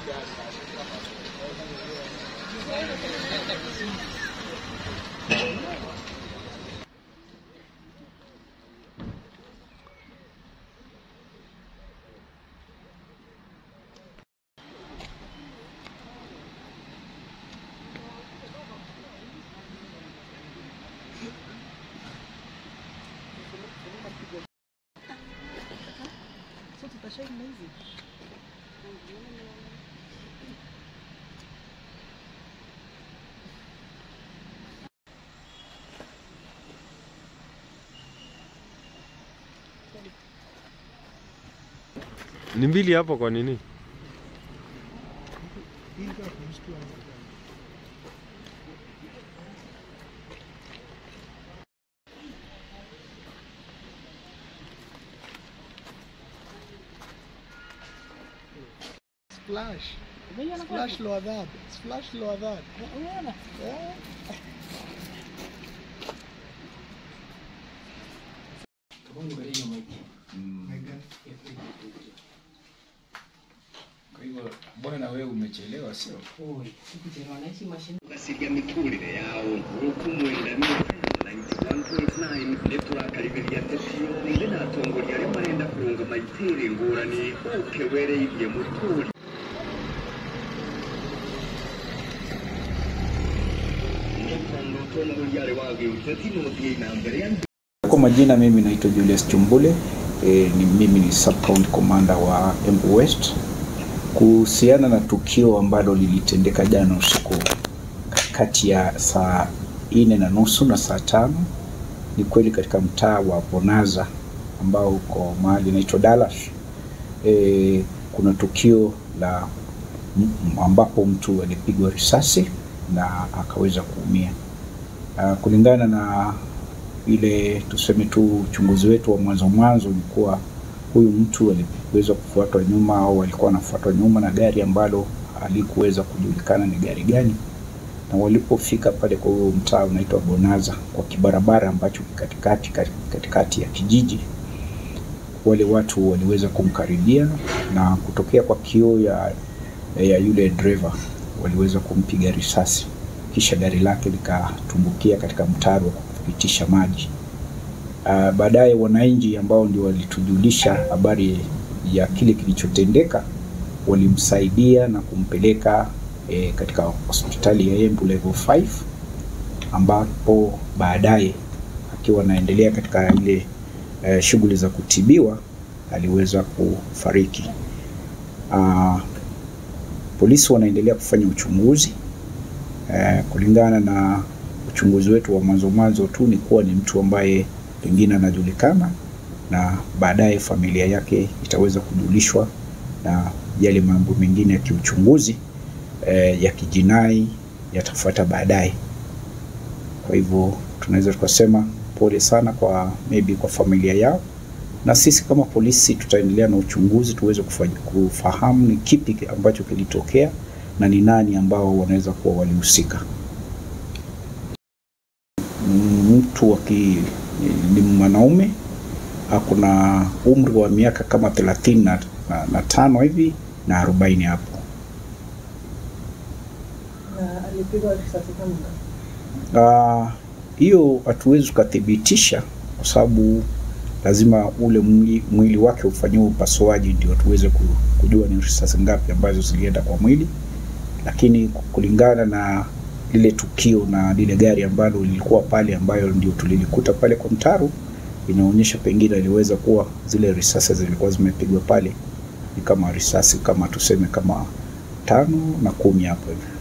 Ni mbili hapo kwa nini? Splash. Splash lower that. Splash lower that. Yeah. Kwa hivyo mbona na wewe umechelewa sio? basiga miturire yawo nk'uko umwendamira 91.9 neturakaribiriya tesiyo ndi natongo ryari marenda kurunga mayitere ngorane uke wereye muturi netondo tongo ryari wage uteti nodiye nambere ya Kwa majina mimi naitwa Julius Chumbule e, ni mimi ni sub county commander wa Embu West. Kuhusiana na tukio ambalo lilitendeka jana usiku kati ya saa nne na nusu na saa tano ni kweli katika mtaa wa Bonaza ambao uko mahali inaitwa Dallas. E, kuna tukio la m- ambapo mtu alipigwa risasi na akaweza kuumia. Uh, kulingana na ile tuseme tu uchunguzi wetu wa mwanzo mwanzo ni kuwa huyu mtu aliweza kufuatwa nyuma au alikuwa anafuatwa nyuma na gari ambalo halikuweza kujulikana ni gari gani, na walipofika pale kwa huyo mtaa unaitwa Bonaza kwa kibarabara ambacho ki katikati katikati ya kijiji, wale watu waliweza kumkaribia na kutokea kwa kioo ya, ya yule driver waliweza kumpiga risasi, kisha gari lake likatumbukia katika mtaro wa kupitisha maji. Uh, baadaye wananchi ambao ndio walitujulisha habari ya kile kilichotendeka walimsaidia na kumpeleka eh, katika hospitali ya Embu level 5 ambapo baadaye akiwa anaendelea katika ile eh, shughuli za kutibiwa aliweza kufariki. Uh, polisi wanaendelea kufanya uchunguzi eh, kulingana na uchunguzi wetu wa mwanzo mwanzo tu ni kuwa ni mtu ambaye pengine anajulikana na baadaye familia yake itaweza kujulishwa na yale mambo mengine ya kiuchunguzi eh, ya kijinai yatafuata baadaye. Kwa hivyo tunaweza tukasema pole sana kwa maybe kwa familia yao, na sisi kama polisi tutaendelea na uchunguzi tuweze kufanya- kufahamu ni kipi ambacho kilitokea na ni nani ambao wanaweza kuwa walihusika. Mtu wa ki, ni mwanaume ako na umri wa miaka kama thelathini na, na, na tano hivi na arobaini hapo. na alipigwa risasi kama Ah, hiyo hatuwezi tukathibitisha kwa sababu lazima ule mwili, mwili wake ufanyiwe upasuaji ndio tuweze ku- kujua ni risasi ngapi ambazo zilienda kwa mwili, lakini kulingana na lile tukio na lile gari ambalo lilikuwa pale ambayo ndio tulilikuta pale kwa mtaro, inaonyesha pengine iliweza kuwa zile risasi zilikuwa zimepigwa pale ni kama risasi kama tuseme kama tano na kumi hapo hivi.